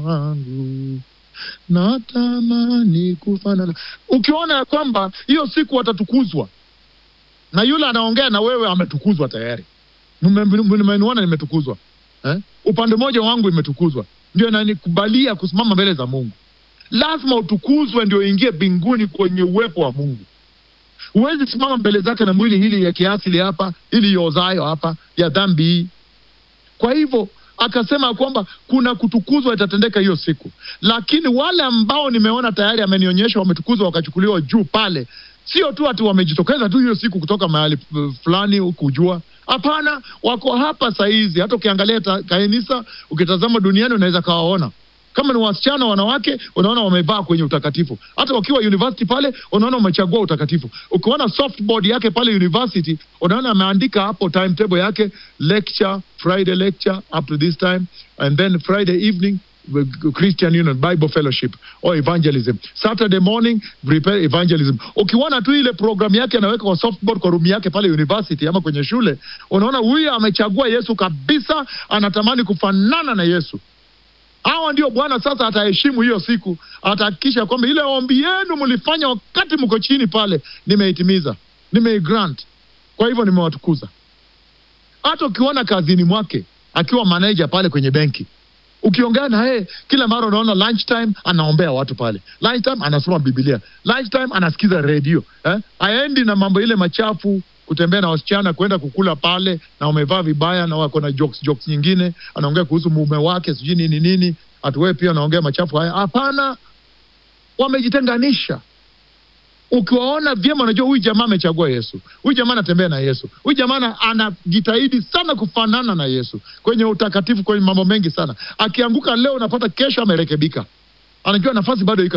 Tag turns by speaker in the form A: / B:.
A: wangu natamani kufanana. Ukiona ya kwamba hiyo siku watatukuzwa na yule anaongea na wewe ametukuzwa tayari, mmeniona nimetukuzwa eh? Upande mmoja wangu imetukuzwa, ndio inanikubalia kusimama mbele za Mungu. Lazima utukuzwe ndio ingie mbinguni kwenye uwepo wa Mungu. Huwezi simama mbele zake na mwili hili ya kiasili hapa, ili yozayo hapa ya dhambi hii. Kwa hivyo akasema kwamba kuna kutukuzwa itatendeka hiyo siku, lakini wale ambao nimeona tayari amenionyesha wametukuzwa wakachukuliwa juu pale, sio tu ati wamejitokeza tu hiyo siku kutoka mahali uh, fulani kujua. Hapana, wako hapa saizi. Hata ukiangalia ta- kanisa, ukitazama duniani, unaweza kawaona kama ni wasichana wanawake, unaona wamevaa kwenye utakatifu. Hata wakiwa university pale, unaona wamechagua utakatifu. Ukiona softboard yake pale university, unaona ameandika hapo timetable yake, lecture Friday lecture up to this time and then Friday evening with Christian Union Bible Fellowship or evangelism. Saturday morning prepare evangelism. Ukiona tu ile programu yake anaweka kwa softboard kwa room yake pale university ama kwenye shule, unaona huyu amechagua Yesu kabisa, anatamani kufanana na Yesu. Hawa ndio Bwana sasa ataheshimu hiyo siku, atahakikisha kwamba ile ombi yenu mlifanya wakati mko chini pale, nimeitimiza, nimeigrant. Kwa hivyo nimewatukuza. Hata ukiona kazini mwake akiwa manager pale kwenye benki, ukiongea na yeye kila mara unaona lunchtime anaombea watu pale, lunchtime anasoma Biblia, lunchtime anasikiza redio eh? Aendi na mambo ile machafu kutembea na wasichana kwenda kukula pale na wamevaa vibaya na wako na jokes jokes nyingine, anaongea kuhusu mume wake sijui nini nini, atuwe pia anaongea machafu haya. Hapana, wamejitenganisha. Ukiwaona vyema, unajua huyu jamaa amechagua Yesu, huyu jamaa anatembea na Yesu, huyu jamaa ana- anajitahidi sana kufanana na Yesu kwenye utakatifu, kwenye mambo mengi sana. Akianguka leo, unapata kesho amerekebika, anajua nafasi bado iko